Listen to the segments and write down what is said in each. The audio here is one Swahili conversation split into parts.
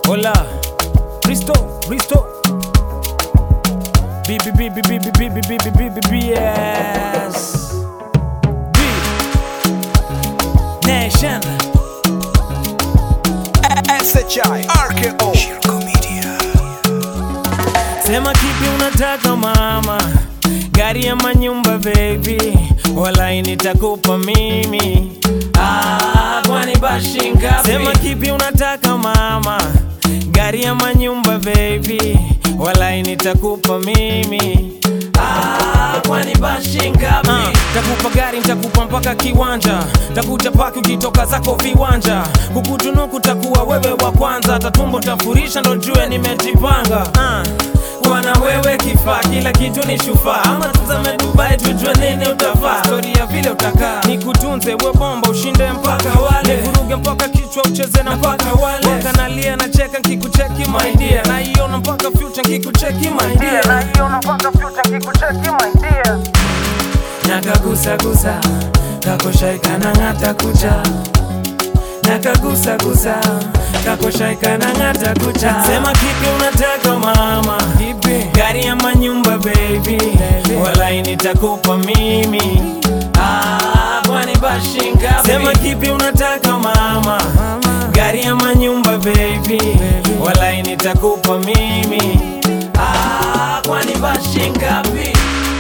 Hola, Risto, Risto. B B B B B B B B B B B B yes. B Nation. SHI RKO Shirko Media Sema kipi unataka mama, gari ama nyumba baby, walai nitakupa mimi. Ah, kwani bashi ngapi? Sema kipi unataka mama, gari ama nyumba baby, walai nitakupa mimi. Ah, kwani bashi ngapi? Uh, takupa gari nitakupa mpaka kiwanja, takutapaki ukitoka zako viwanja, kukutunuku takuwa wewe wa kwanza, tatumbo tafurisha ndo jue nimejipanga uh kuwa na wewe kifaa, kila kitu ni shufaa. Ama tuzame Dubai tujue nini utafaa, stori ya vile utakaa, nikutunze we bomba, ushinde mpaka wale, nivuruge mpaka kichwa ucheze na mpaka wale, wakanalia na cheka nkikucheki my dear, naiona mpaka future nkikucheki my dear, naiona mpaka future nkikucheki my dear, nakagusagusa kakoshaika na ng'ata kucha nakagusagusa kakoshaika na ng'ata kucha sema kipi unataka mama gari ama nyumba baby walai nitakupa mimi Ah, kwani bashi ngapi? sema kipi unataka mama gari ama nyumba baby walai nitakupa mimi Ah, kwani bashi ngapi?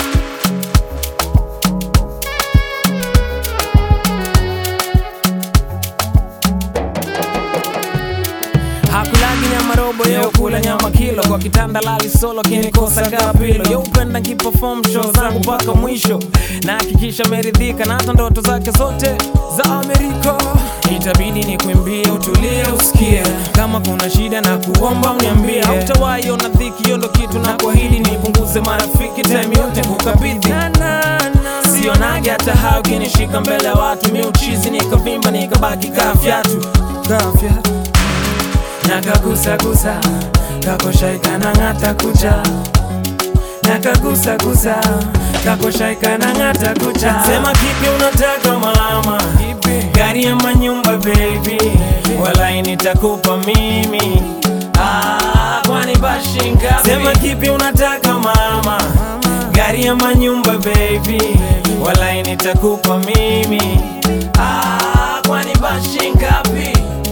Hakulagi nyama robo yeo kula nyama kilo kwa kitanda lali solo kinikosa kapilo yo upenda nkiperform show zangu mpaka mwisho na hakikisha meridhika na hata ndoto zake zote za Amerika itabidi ni kuimbie utulie usikie kama kuna shida na kuomba uniambie hautawahi ona dhiki hiyo ndo kitu na kuahidi nipunguze marafiki time yote kukabidhi sionage hata hao kinishika mbele ya watu mi uchizi nikavimba nikabaki kaa fyatu kaa fyatu nakagusagusa kakoshaika na ng'ata kucha nakagusagusa kakoshaika na ng'ata kucha sema kipi unataka mama gari ama nyumba baby walai nitakupa mimi ah, kwani bashi ngapi sema kipi unataka mama gari ama nyumba baby walai nitakupa mimi ah, kwani bashi ngapi